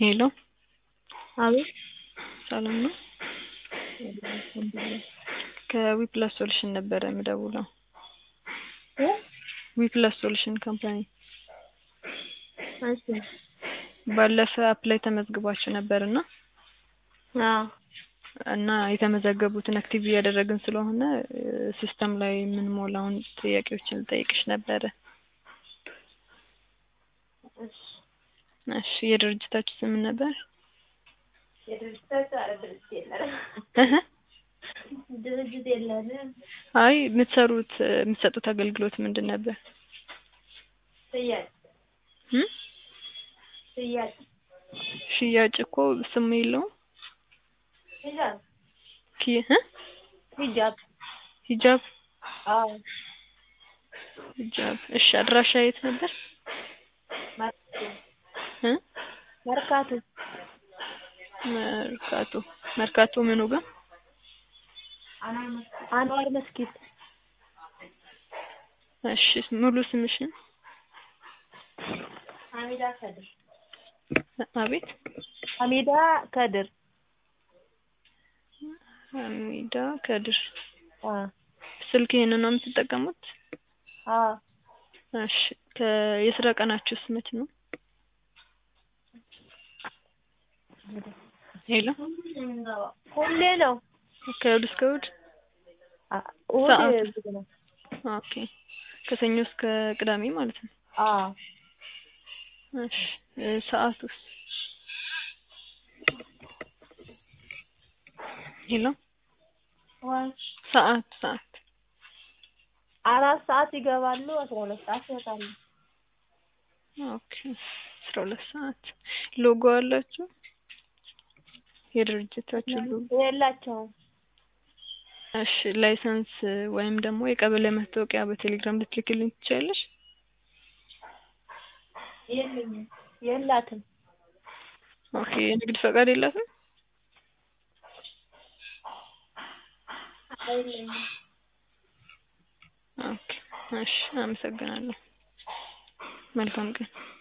ሄሎ አቤት ሰላም ነው? ከዊፕላስ ሶሉሽን ነበረ የምደውለው። እ ዊፕላስ ሶሉሽን ካምፓኒ እሺ ባለፈ አፕ ላይ ተመዝግባችሁ ነበርና አዎ እና የተመዘገቡትን አክቲቭ እያደረግን ስለሆነ ሲስተም ላይ የምንሞላውን ጥያቄዎችን ልጠይቅሽ ነበረ። እሺ እሺ የድርጅታችሁ ስም ምን ነበር? የድርጅታችሁ ኧረ ድርጅት የለንም እህ ድርጅት የለንም። አይ የምትሰሩት የምትሰጡት አገልግሎት ምንድን ነበር? ሽያጭ እም ሽያጭ ሽያጭ እኮ ስም የለውም። ሂጃብ ኪ እ ሂጃብ ሂጃብ አዎ ሂጃብ እሺ አድራሻ የት ነበር? መርካቶ እ መርካቶ መርካቶ መርካቶ ምኑ ጋር? አንዋር መስጊድ እሺ ሙሉ ስምሽን? ሀሚዳ ከድር አቤት ሀሚዳ ከድር ሀሚዳ ከድር አ ስልክ ይሄንን ነው የምትጠቀሙት? አ እሺ ከየስራ ቀናችሁስ መች ነው? ሄሎ ሁሌ ነው ከእሑድ እስከ እሑድ? አ እሑድ ሰዓት? ዝግ ነው ኦኬ ከሰኞ እስከ ቅዳሜ ማለት ነው። አ እሺ ሰዓቱስ? ሄሎ ወይ ሰዓት ሰዓት አራት ሰዓት ይገባሉ አስራ ሁለት ሰዓት ይወጣሉ። ኦኬ አስራ ሁለት ሰዓት ሎጎ አላችሁ? የድርጅታችሁ ሎጎ? የላቸውም እሺ ላይሰንስ ወይም ደግሞ የቀበሌ መታወቂያ በቴሌግራም ልትልክልኝ ትችያለሽ? የለኝም የላትም ኦኬ የንግድ ፈቃድ የላትም? የለኝም ኦኬ እሺ አመሰግናለሁ። መልካም ቀን